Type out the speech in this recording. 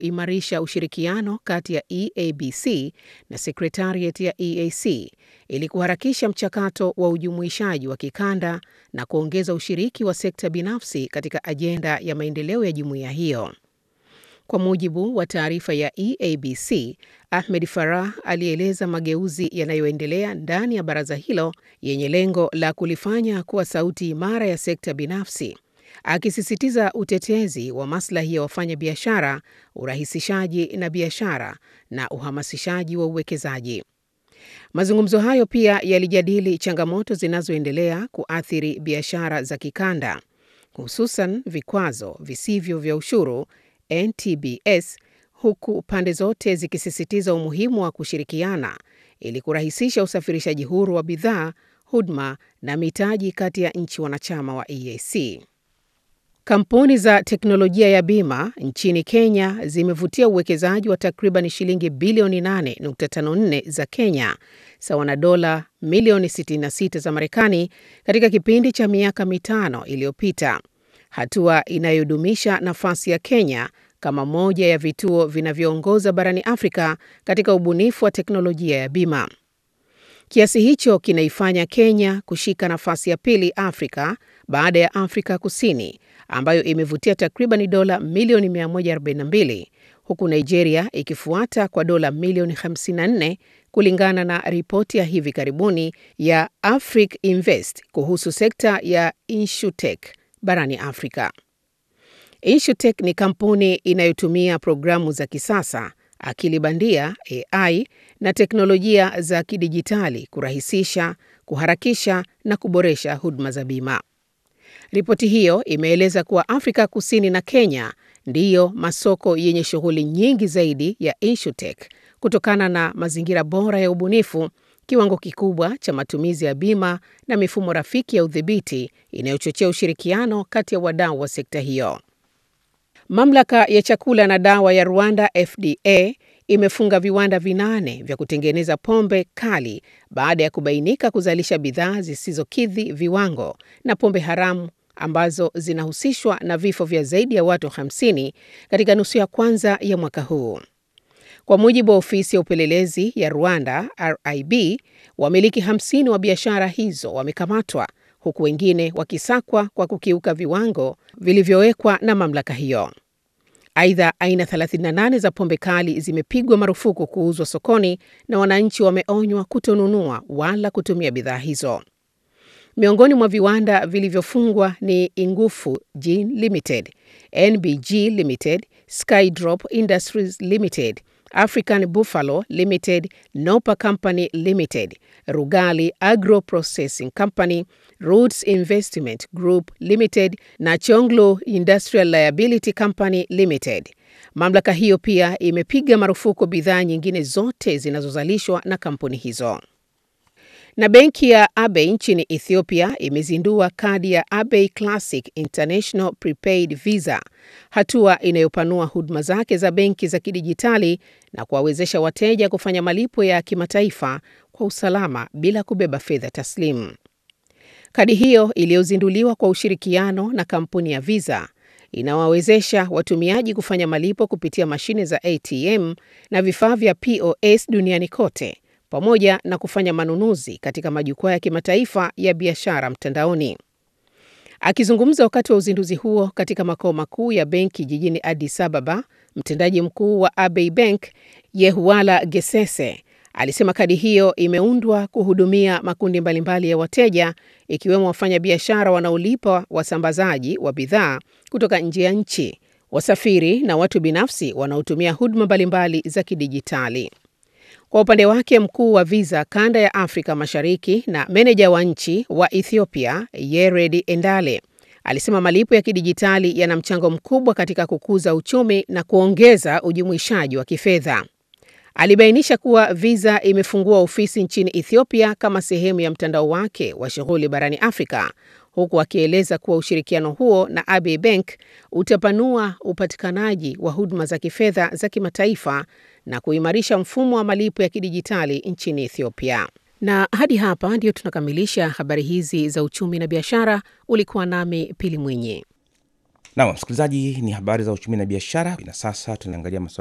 imarisha ushirikiano kati ya EABC na Secretariat ya EAC ili kuharakisha mchakato wa ujumuishaji wa kikanda na kuongeza ushiriki wa sekta binafsi katika ajenda ya maendeleo ya jumuiya hiyo. Kwa mujibu wa taarifa ya EABC, Ahmed Farah alieleza mageuzi yanayoendelea ndani ya baraza hilo yenye lengo la kulifanya kuwa sauti imara ya sekta binafsi, akisisitiza utetezi wa maslahi ya wafanyabiashara, urahisishaji na biashara na uhamasishaji wa uwekezaji. Mazungumzo hayo pia yalijadili changamoto zinazoendelea kuathiri biashara za kikanda, hususan vikwazo visivyo vya ushuru NTBS, huku pande zote zikisisitiza umuhimu wa kushirikiana ili kurahisisha usafirishaji huru wa bidhaa, huduma na mitaji kati ya nchi wanachama wa EAC. Kampuni za teknolojia ya bima nchini Kenya zimevutia uwekezaji wa takriban shilingi bilioni 8.54 za Kenya sawa na dola milioni 66 za Marekani katika kipindi cha miaka mitano iliyopita, hatua inayodumisha nafasi ya Kenya kama moja ya vituo vinavyoongoza barani Afrika katika ubunifu wa teknolojia ya bima. Kiasi hicho kinaifanya Kenya kushika nafasi ya pili Afrika baada ya Afrika Kusini ambayo imevutia takriban dola milioni 142 huku Nigeria ikifuata kwa dola milioni 54 kulingana na ripoti ya hivi karibuni ya Africa Invest kuhusu sekta ya Insurtech barani Afrika. Insurtech ni kampuni inayotumia programu za kisasa, akili bandia AI na teknolojia za kidijitali kurahisisha, kuharakisha na kuboresha huduma za bima. Ripoti hiyo imeeleza kuwa Afrika Kusini na Kenya ndiyo masoko yenye shughuli nyingi zaidi ya Insurtech kutokana na mazingira bora ya ubunifu, kiwango kikubwa cha matumizi ya bima na mifumo rafiki ya udhibiti inayochochea ushirikiano kati ya wadau wa sekta hiyo. Mamlaka ya chakula na dawa ya Rwanda FDA imefunga viwanda vinane vya kutengeneza pombe kali baada ya kubainika kuzalisha bidhaa zisizokidhi viwango na pombe haramu ambazo zinahusishwa na vifo vya zaidi ya watu 50 katika nusu ya kwanza ya mwaka huu. Kwa mujibu wa ofisi ya upelelezi ya Rwanda RIB, wamiliki 50 wa biashara hizo wamekamatwa huku wengine wakisakwa kwa kukiuka viwango vilivyowekwa na mamlaka hiyo. Aidha, aina 38 za pombe kali zimepigwa marufuku kuuzwa sokoni na wananchi wameonywa kutonunua wala kutumia bidhaa hizo. Miongoni mwa viwanda vilivyofungwa ni Ingufu Gin Limited, NBG Limited, Skydrop Industries Limited, African Buffalo Limited, Nopa Company Limited, Rugali Agro Processing Company, Roots Investment Group Limited na Chonglo Industrial Liability Company Limited. Mamlaka hiyo pia imepiga marufuku bidhaa nyingine zote zinazozalishwa na kampuni hizo. Na benki ya Abe nchini Ethiopia imezindua kadi ya Abe Classic International Prepaid Visa, hatua inayopanua huduma zake za benki za kidijitali na kuwawezesha wateja kufanya malipo ya kimataifa kwa usalama bila kubeba fedha taslimu. Kadi hiyo iliyozinduliwa kwa ushirikiano na kampuni ya Visa inawawezesha watumiaji kufanya malipo kupitia mashine za ATM na vifaa vya POS duniani kote pamoja na kufanya manunuzi katika majukwaa ya kimataifa ya biashara mtandaoni. Akizungumza wakati wa uzinduzi huo katika makao makuu ya benki jijini Addis Ababa, mtendaji mkuu wa Abey Bank Yehuala Gesese alisema kadi hiyo imeundwa kuhudumia makundi mbalimbali ya wateja ikiwemo wafanyabiashara wanaolipa wasambazaji wa bidhaa kutoka nje ya nchi, wasafiri na watu binafsi wanaotumia huduma mbalimbali za kidijitali. Kwa upande wake mkuu wa Visa kanda ya Afrika Mashariki na meneja wa nchi wa Ethiopia Yered Endale alisema malipo ya kidijitali yana mchango mkubwa katika kukuza uchumi na kuongeza ujumuishaji wa kifedha. Alibainisha kuwa Visa imefungua ofisi nchini Ethiopia kama sehemu ya mtandao wake wa shughuli barani Afrika, huku akieleza kuwa ushirikiano huo na Abe Bank utapanua upatikanaji wa huduma za kifedha za kimataifa na kuimarisha mfumo wa malipo ya kidijitali nchini Ethiopia. Na hadi hapa ndio tunakamilisha habari hizi za uchumi na biashara. Ulikuwa nami Pili Mwinyi. Naam, msikilizaji, ni habari za uchumi na biashara, na sasa tunaangalia masuala